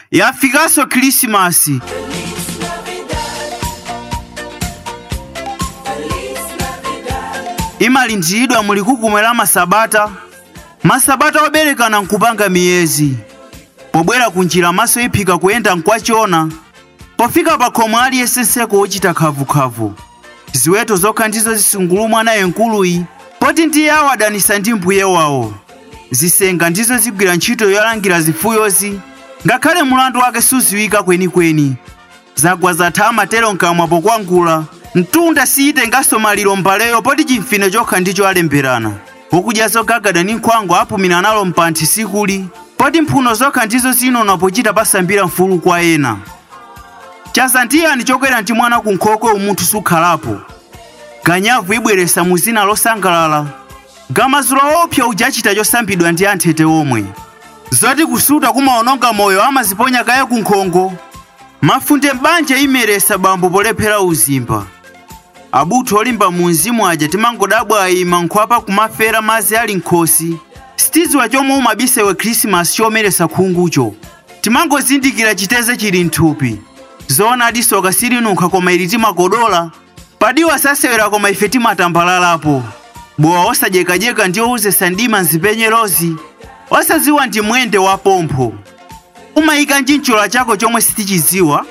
yafikanso khrisimasi imalindiridwa muli kukumwe la masabata masabata oberekana nkupanga miyezi pobwera kunjira maso iphika kuyenda nkwachona pofika pa khomo aliyense nseko wochita khavukhavu ziweto zokha ndizo zisungulumwa naye nkuluyi poti ndiye awadanisa ndi mbuye wawo zisenga ndizo zigwira ntchito yolangira zifuyozi ngakhale mulandu wake suziwika kwenikweni zagwa zatha amatero nkamwa pokwangula mtunda siyitenganso maliro mbaleyo poti chimfine chokha ndicho alemberana pokudya zogagada ndi nkhwango apumira nalo mphanthi sikuli poti mphuno zokha ndizo zinona pochita pasambira mfulu kwa ena chazandiyani chokwera ndi mwana ku nkhokwe umunthu sukhalapo ganyavu ibweresa mu zina losangalala gamazulo opsa uja achita chosambidwa ndi anthete omwe zoti kusuta kumaononga moyo amaziponya kaye ku nkhongo mafunde m'banja imeresa bambo polephera uzimba abutho olimba mu mzimu aja timangodabwa ayima nkhwapa kumafera mazi ali nkhosi sitiziwa chomwe umabisewe khrisimasi chomeresa khungucho timangozindikira chiteze chili mthupi zoona adisoka silinunkha koma ili timakodola padiwa sasewera koma ife timatambalalapo bowa osadyekajeka ndi owuzesa ndima nzipenyerozi osaziwa ndi mwende wa pompho umayika nchinchola chako chomwe sitichiziwa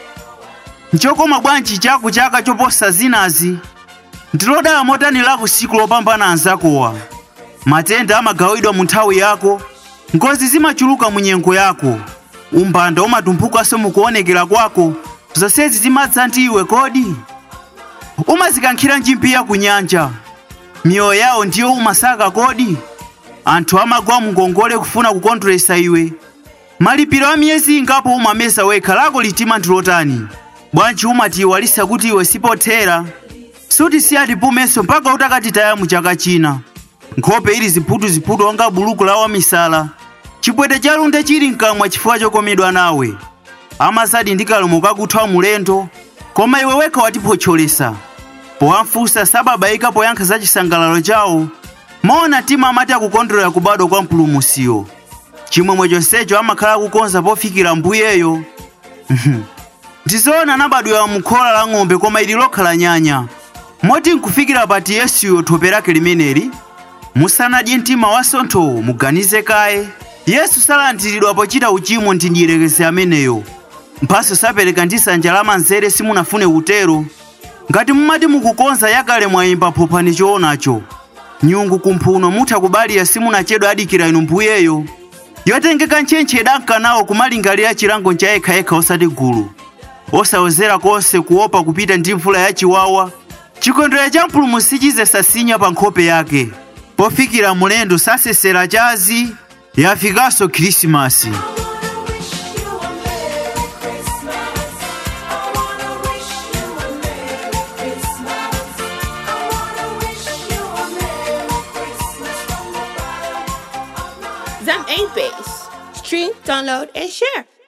nchokoma bwanji chako chaka choposa zinazi ndilodala motani lako siku lopambana anzakowa matenda amagawidwa mu nthawi yako ngozi zimachuluka mu nyengo yako umbanda umatumphukanso mukuonekera kwako zonsezi zimadza ndi iwe kodi umazikankhira njimpiya ku nyanja miyoyo yawo ndiyo umasaka kodi anthu amagwa mngongole kufuna kukondweresa iwe malipiro a miyezi ingapo umamesa wekha lako litima ndilotani bwanji umatiyiwalisa kuti iwe sipothera suti siyatipumenso mpaka utakatitaya mu chaka china nkhope ili ziphutu-ziphutu onga buluku la wamisala chipwete cha lunde chili mkamwa chifukwa chokomedwa nawe amazadi ndi kalomo kakuthwa mulendo koma iwe wekha watiphotyolesa powamfunsa sababaika poyankha za chisangalalo chawo maona tima amati akukondwerera kubadwa kwa mpulumusiyo chimwemwe chonsecho amakhala kukonza pofikira mbuyeyo ndizoona anabadwera mu khola la ng'ombe koma ili lokhala nyanya moti nkufikira pati yesuyo thope lake limeneli musanadye mtima wasonthowo muganize kaye yesu salandiridwa pochita uchimo ndi ndiyerekezi ameneyo mphaso sapereka ndi sanja la manzere simunafune kutero ngati mumati mukukonza yakale mwayimba phophani choonacho nyungu kumphuno mutha kubalira simunachedwa adikira inu mbuyeyo yotengeka ntchentche idankanawo kumalingalira chilango cha yekhayekha osati gulu osawezera konse kuopa kupita ndi mvula yachiwawa chikondwerero cha mpulumusi chizesasinya pa nkhope yake pofikira mulendo sasesera chazi yafikanso khrisimasi Zam 8 Base. Stream, download, and share.